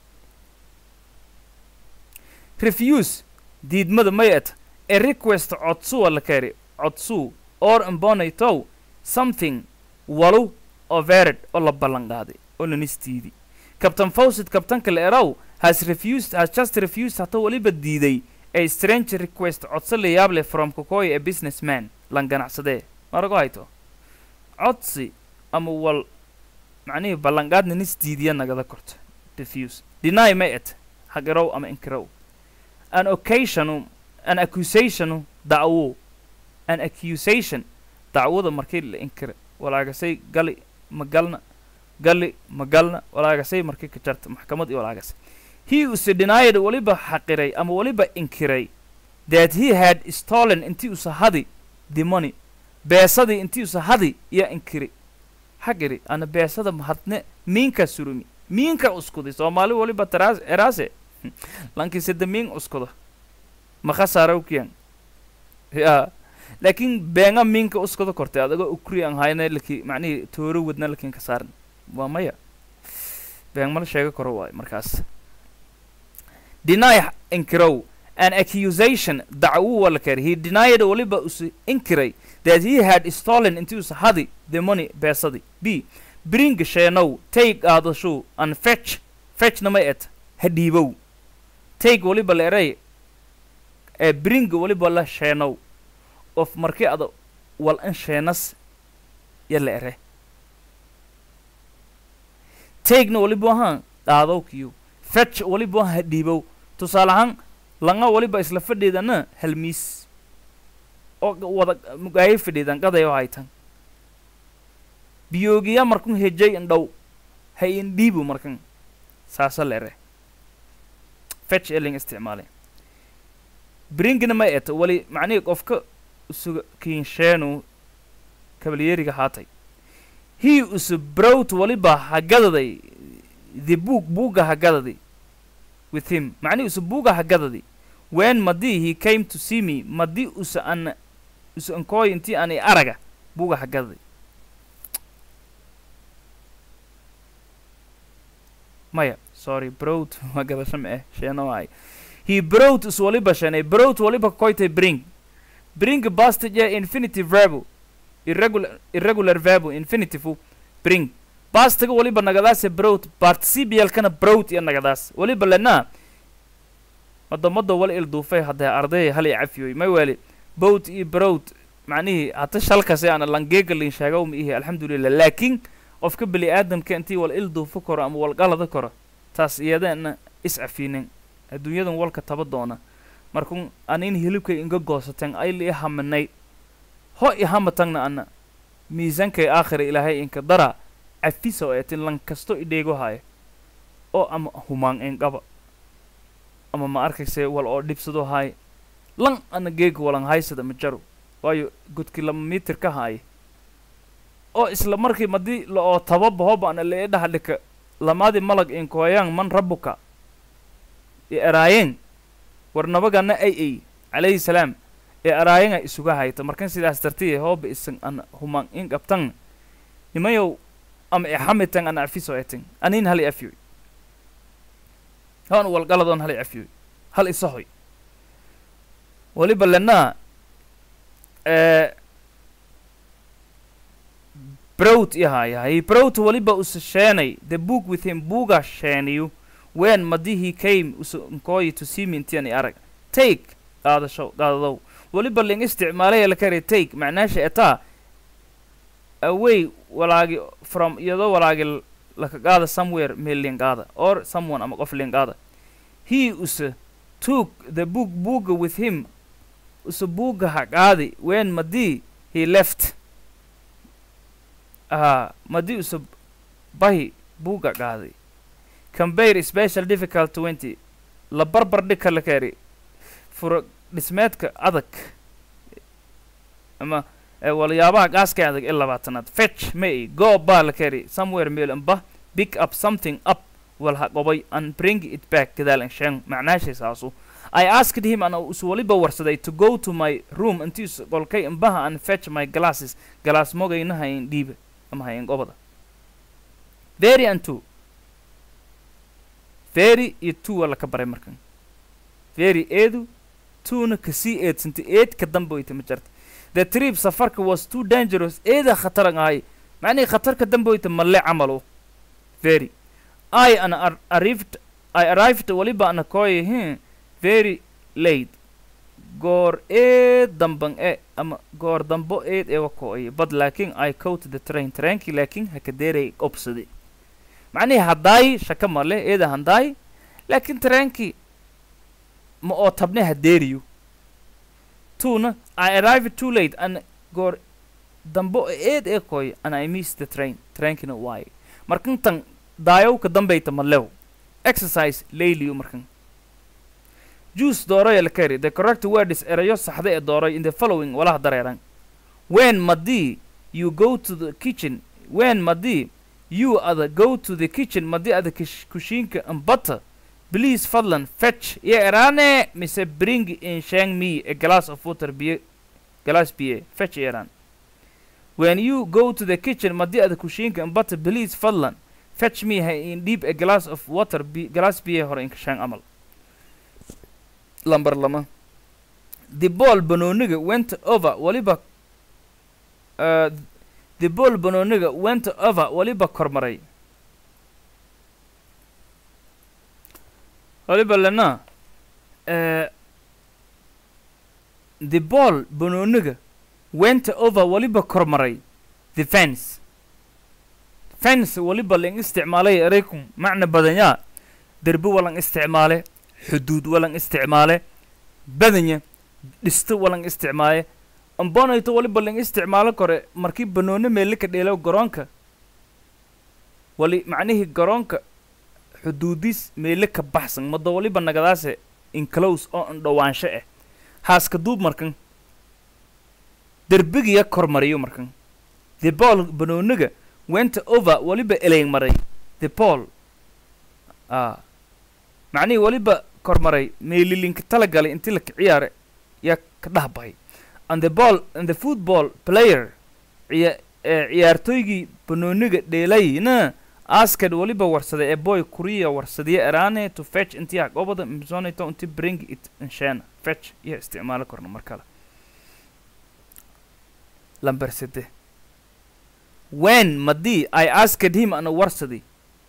refuse diidmada may et a request codsuwa la keri codsuu or imbonaytow something walu oo vered oo la ballan qaaday oo lanistiidi captain fawcet kabtanka la erow has refused has just refused hata waliba diiday a strange request codso la yaab leh from kokoya a businessman lan ganacsadee marago hayto codsi ama wal macnihii ballanqaadna nis diidiya nagada korto diffuse deny ma et hagirow ama inkirow an occasionu an accusationu dacwo an accusation dacwada markii la inkira walaagasay gali magalna gali magalna walaagasay markii ka jarta maxkamad iyo walaagasay he use denied waliba xaqiray ama waliba inkiray that he had stolen intii usa hadi the money beesadii intii usa hadi iyo inkiri xaqiri ana beesada mahadne miinka surumi miinka uskuday soomaali waliba taraas eraase lankii sida miin uskuda makhasaarowkiyan ya laakiin beenga miinka uskuda kortay adagoo ukri aan hayna laki macnihii tooro wadna lakin ka saaran waa maya been mala sheega karo waayo markaas deny inkirow an accusation dacwo wala kari he denied waliba usu inkiray that he had stolen intii usa hadi the money beesadi b bring sheenow take aadashu and fetch fetchna ma et ha dhiibow take waliba la eray ee bring waliba la sheenow of markii ada wal in sheenas ya la ere takena waliba ahaan dhaadow kiyo fetch waliba ahaan ha dhiibow tusaale ahaan langa waliba isla fadhiidana halmiis oo wada mugaayo fadhiidan qadayo haytan biyoogiya markun hejay indhow ha indhiibu markan saasa lere fetch eling isticmaale bringna ma eta wali macnihii qofka usuga kiinsheenu kabalyeeriga haatay he usu browt waliba hagadaday the book buuga hagadadi with him macnihi usu buuga hagadadi when madii he came to see me madii usa an usa ankooy intii aan i araga buuga hagadadi maya sorry browt waa gadasho ma eh sheena waay he browt is waliba shanay browt waliba koytay bring bring bastage infinitive verbo irregular irregular verbo infinitive bring bastaga waliba nagadaase browt participialkana browt iyo nagadaas waliba lena wadamada wal ilduufay haddee ardaya hal i cafiyoy may weli bowt iyo browt macnihii hata shalkase ana langeegalin sheegaw ma ihi alxamdulilah laakiin qofka beli aadamka intii wal ilduufo koro ama wal qalada koro taas iyadana iscafiinin adduunyadan walka taba doona markun anin hilibkay inga goosateen ayli i haminay ho i hamatangna ana miisankay aakhira ilaahay inka dara cafisa oo etin lan kasto idheego haayo oo ama humaan inqaba ama ma arkayse wal oo dhibsado haay lan ana geega walan haysada ma jaro waayo godki lama mitir ka haaye oo isla markii madii la oo tababa hoba ana lee dhaha dhika lamaadi malag inkooyaan man rabuka i eraayeen war nabagana ay ay calayhi salaam ee eraayanga isuga hayta markan sidaas dartiye hooba isan ana humaan in qabtan nimayow ama ixamitan ana afiso etin anin hal i afiyoy han walgaladoon hal i afiyoy hal isahoy waliba lenaa browt ihayahay browt waliba usa sheenay the book with him buuga sheeniyu when madi he came usa nkooyi to see me intian i arag take qaadasho qaadadow waliba ling isticmaalaya lakari take macnaasha etaa away walaagi from iyadoo walaagi laka qaada somewhere meel linqaada or someone ama qof linqaada he usa took the book buuga with him usa buuga ha qaadi when madii he left aha madii usa bahi buuga qaaday compare special difficult twenty la barbar dhig ka la kari fura dhismeedka adag ama waliyaabaha gaaska adag ee labaatanaad fetch may go baa la kari somewhere meel amba pick up something up wal ha qobay and bring it back gadaal anshaan macnaashaysaasuu I asked him and us waliba warsaday to go to my room intii qolkay imbaha and fetch my glasses galaas mogayna hayn dhiiba ama hayn gobada very and two very iyo two waa laka baray markan very eedu twona kasii eedsanta eed ka dambe wayta ma jarta the trip safarka was too dangerous eeda khataran ahay macnihii khatar ka dambe wayta malle camalo very I an ar arrived I arrived waliba ana kooy hmm very late goor eed damban e ama goor dambo eed ewa koo'ay but laakiin I caught the train trainkii laakiin hakadeeray obsaday macnihii haddaay shaka male eeda handaay laakiin tareenkii ma oo tabne hadeeriyo tuna i arrived too late an goor dambo eed ee koy and i missed the train trainkina waay markantan daayowka dambayta malew exercise layliyo markan juice dooroya la kari the correct word is erayo saxda ee dooroy in the following walaha dareeran when madii you go to the kitchen when madii you ada go to the kitchen madii ada kish- kushiinka and butter please fadlan fetch iyo eraane mise bring in shang me a glass of water biyo glass biye fetch iyo eraan when you go to the kitchen madii ada kushiinka and butter please fadlan fetch me ha in deep a glass of water bi glass biye hore in shang amal lambar lama the ball banooniga went over waliba uh, the ball banooniga went over waliba kormaray waliba lena uh, the ball banooniga went over waliba kormaray the fence fence waliba lang isticmaalay eraykum macna badanyaa derbi walan isticmaale xuduud walan isticmaale badanya dhisto walan isticmaale ambonayto waliba lang isticmaalo kore markii banooni meele ka dheelo garoonka wali macnihii garoonka xuduudis meele ka baxsan mado waliba nagadaase inclose oo an dhowaansho ah haaska duub markan derbigiya kormariyo markan the ball banooniga went over waliba eleyn maray the ball ah macnihii waliba kormaray meelilinka talagalay intii la ciyaare yaa ka dhah bahay and the ball and the football player ciya ee ciyaartooygii banooniga dheelayna askad waliba warsaday ee boy kuriya warsadiya eraane to fetch intii haqobada msonito inti bring it inshana fetch iyo isticmaalo korna mar kale lamber sede when madii i asked him ana warsadi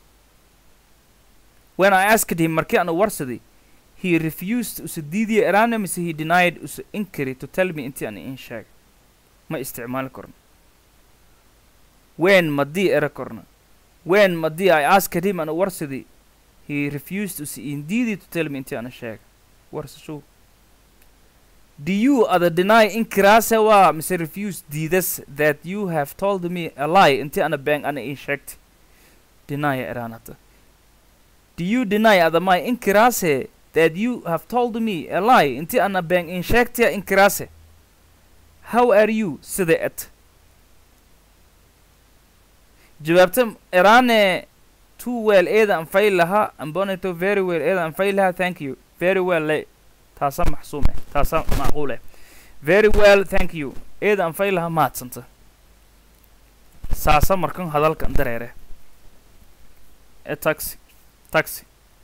when i asked him markii ana warsadi he refused usa diidiya eraane mise he denied usa inkari to tell me intii ana in sheeg ma isticmaali korno when madii era korna when madii i asked him ana warsadi he refused usa indiidi to tell me intii ana sheeg warsashow do you ada deny inkiraase waa mise refuse diidas that you have told me a lie intii ana been ana in sheegtay deny eraanata do you deny adamai inkiraase that you have told me a lie intii ana been in sheegtaya inkiraase how are you sida et jawaabta eraane too well eeda an fay lahaa amboneto very well eeda an fay lahaa thank you very well le taasa maxsuum eh taasa macquul eh very well thank you eeda an fay lahaa mahadsanta saasa markan hadalkan dareere e taxi taxi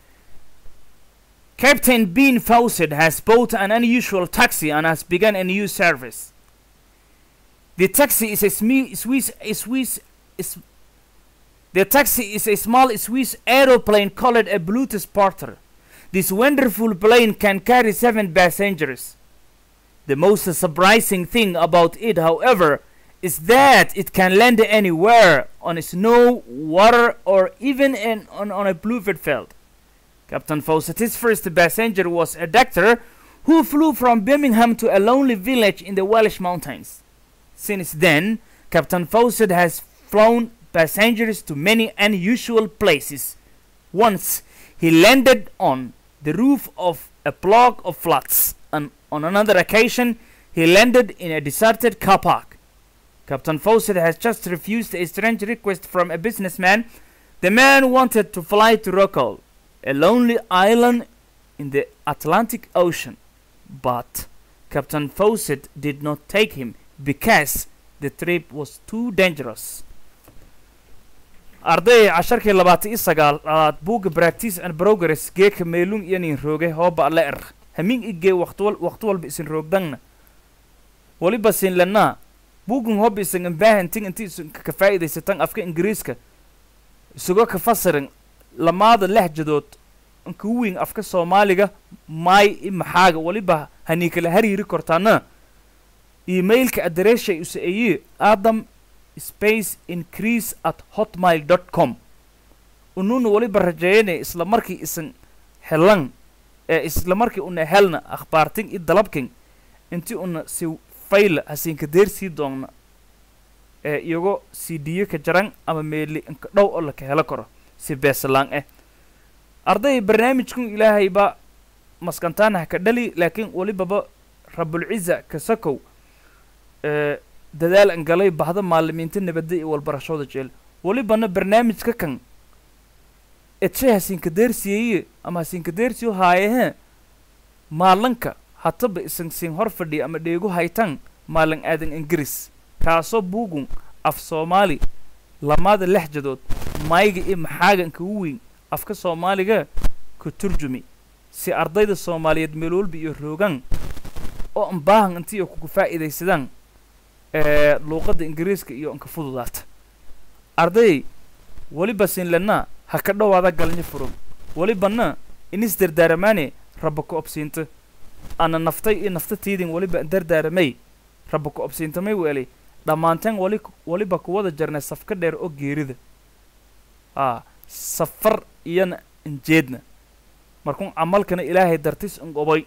Captain Bean Fawcett has bought an unusual taxi and has begun a new service. The taxi is a sme- Swiss, a Swiss, is, the taxi is a small Swiss aeroplane called a Bluetooth Porter. This wonderful plane can carry seven passengers. The most surprising thing about it, however, is that it can land anywhere on snow, water, or even in, on, on a bluebird field. Captain Fawcett's first passenger was a doctor who flew from Birmingham to a lonely village in the Welsh mountains. Since then, Captain Fawcett has flown passengers to many unusual places. Once, he landed on the roof of a block of flats, and on another occasion, he landed in a deserted car park. Captain Fawcett has just refused a strange request from a businessman. The man wanted to fly to Rockall, a lonely island in the Atlantic Ocean, but Captain Fawcett did not take him because the trip was too dangerous. arday casharkii labaatan iyo sagaal aad buugga practice and progress geeka meelung iyo nin rooge hooba le er hamin igee waqtiwal waqti walba isin roogdangna waliba sin lanaa buugun hoba isan ambaahantin inti isan ka faa'iidaysatan afka ingiriiska isagoo ka fasirin lamaada lehjadood inka weyn afka soomaaliga maay i maxaaga waliba hanii kala hariiri kortaana emailka addresshay usa ayi adam space increase at hotmail dot com unuuna weliba rajeeyanay isla markii isan helan ee isla markii una helna akhbaartin i dalabkin intii una si fayla hasiinka deersii doonna ee iyago cdiyo ka jaran ama meeli inka dhow oo laka helo karo si beesalaan eh arday barnaamijkun ilaahay ba maskantaanah ka dhali laakiin welibaba rabulciza kasakow ee dadaal an galay bahda maalimiinta nabadda iyo walbarashooda jeel welibana barnaamijka kan edshay hasiinka deersiyeeye ama hasiinka deersiyo haayehe maalanka hataba isan siin hor fadhiya ama dheegu haytan maalin aadan ingiriis kaasoo buugun af soomaali lamaada lexjadood mayga iyo maxaaga inkagu weyn afka soomaaliga ka turjumi si ardayda soomaaliyeed meel walba iyo roogan oo an baahan intii ay kugu faa'iidaysadaan ee luuqadda ingiriiska iyo inka fududaata arday weliba siinlanaa ha ka dhowaada galnyo furug welibana inis dardaaramaane rabba ku obsiinta ana naftay iyo nafta tiidin weliba an dardaaramay rabba ku obsiinta may weelay dhammaanteen wali weliba kuwada jarnay safka dheer oo geerida aa safar iyana injeedna markuun camalkana ilaahay dartis ingobay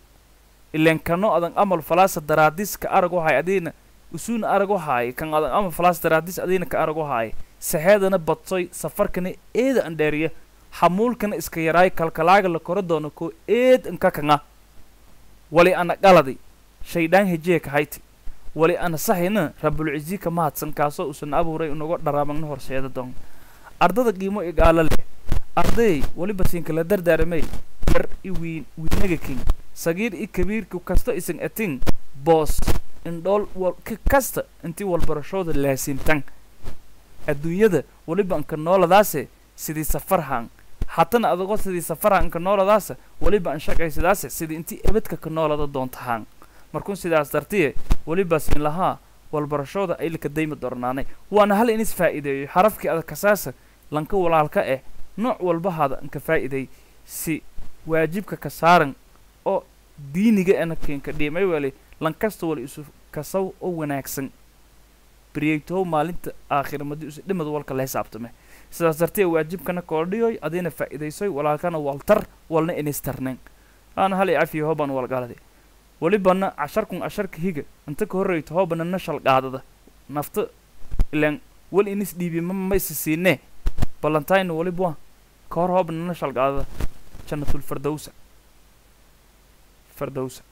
ileen kano adan amal falaasa daraadis ka arag wahay adiina usuuna arag wahaay kan adan amal falaasa daraadis adiina ka arag wahaay saxeedana badsoy safarkana eeda an dheeriya xamuulkana iska yaraay kalkalaaga la kora doono koo eed inka kanga wali ana qaladi shaydhaan hejiya ka hayti wali ana saxina rabulcizi ka mahadsan kaasoo usan abuuray unaga dharaamagna horseeda doon ardada qiimo igaalo leh arday weliba siinkala dardaaramay yar i wiin wiinaga king sagiir i kabiirku kasta isan atin boos indhool wal ka kasta intii walbarashooda laasimtan adduunyada weliba anka nooladaase sidii safarhan hatana adagoo sidii safarhan anka nooladaasa weliba an shaqaysadaase sidii intii ebadka ka noolada doontahaan markuun sidaas dartiye weliba siin lahaa walbarashooda aylaka dayma dornaanay waana hal inis faa'iideeyo xarafkii adag kasaasa lanka walaalka eh nooc walbahaada anka faa'iiday si waajibka ka saaran oo diiniga ena keenka dhiimay weli lankasta wali isu kasaw oo wanaagsan baryaytow maalinta aakhira madi isu dhimad walka la xisaabtame sidaas dartee waajibkana koordhiyoy adiina faa'iidaysoy walaalkana waltar walna inistarnen aana hal i cafiyo hoobaan walgalade welibana casharkun casharka higa inta ka horreyto hoobana na shalqaadada nafta ilaan wal inis dhiibi ma maysi siinee ballantayn weliba ka hor hoobna na shalqaadada jannatul fardowsa fardowsa